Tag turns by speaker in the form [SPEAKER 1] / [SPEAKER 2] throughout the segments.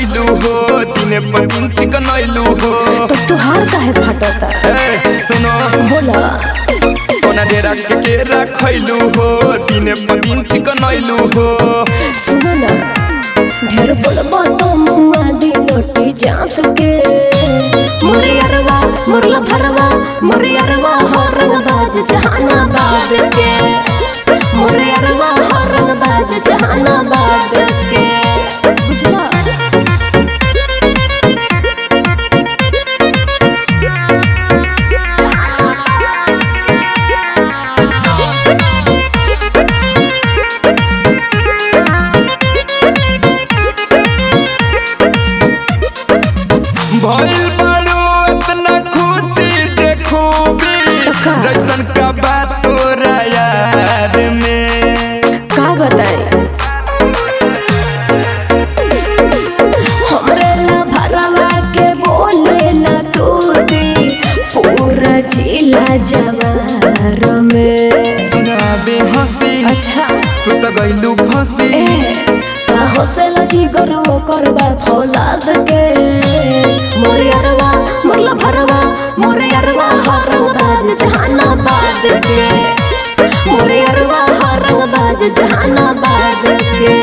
[SPEAKER 1] खैलू हो दिने पर दिन चिकन ऐलू हो
[SPEAKER 2] तो तुहार काहे फटता
[SPEAKER 1] ए सुनो
[SPEAKER 2] बोला
[SPEAKER 1] कोना डेरा के केरा खैलू हो दिने पर दिन चिकन ऐलू हो
[SPEAKER 2] सुनो ना ढेर बोलबो तो मुआ दी लोटी जात के मोरे अरवा मुरला भरवा मोरे अरवा हो रंगबाज जहानाबाद के मोरे अरवा हो रंगबाज जहानाबाद के बुझला
[SPEAKER 1] भइल बाड़ू इतना खुशी जे खूबी
[SPEAKER 2] का?
[SPEAKER 1] जैसन का बात तोरा यार में
[SPEAKER 2] का बताई हमरे ला भरवा के बोले ला तूती पूरा जिला जवार में
[SPEAKER 1] सुनाबे हंसी
[SPEAKER 2] अच्छा
[SPEAKER 1] तू तो गइलू फंसी
[SPEAKER 2] ए का हौसला जिगर वो करबा फौलाद के मोरे अरवा मोरला भरवा मोरे अरवा हरंगबाज जहानाबाद के मोरे अरवा हरंगबाज जहानाबाद के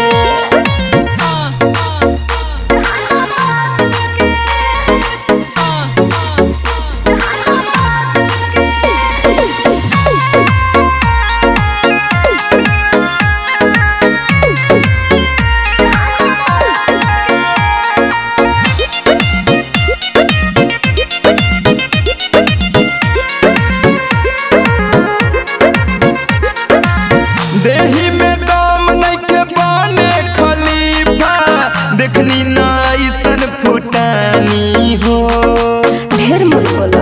[SPEAKER 1] देही में दम नइखे बने खलीफा देखनी ना ऐसन फुटानी हो
[SPEAKER 2] ढेर मत बोला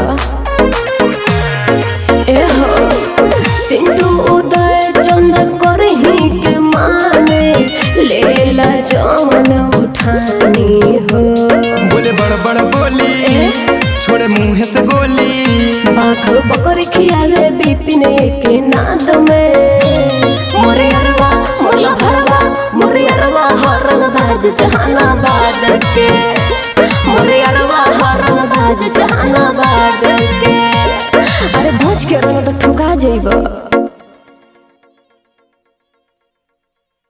[SPEAKER 2] ए हो सिंधु उदय चंदन करे ही के माने लेला जवन उठानी हो
[SPEAKER 1] बोले बड़ बड़ बोली छोड़े मुंह से गोली
[SPEAKER 2] बाघ बकर खियावे बिपिन के नाद में मोरे अरवा मोला भरवा मोरे अरवा हरंगबाज जहानाबाद के मोरे अरवा हरंगबाज जहानाबाद के अरे भोज के रंग तो ठुका जइबो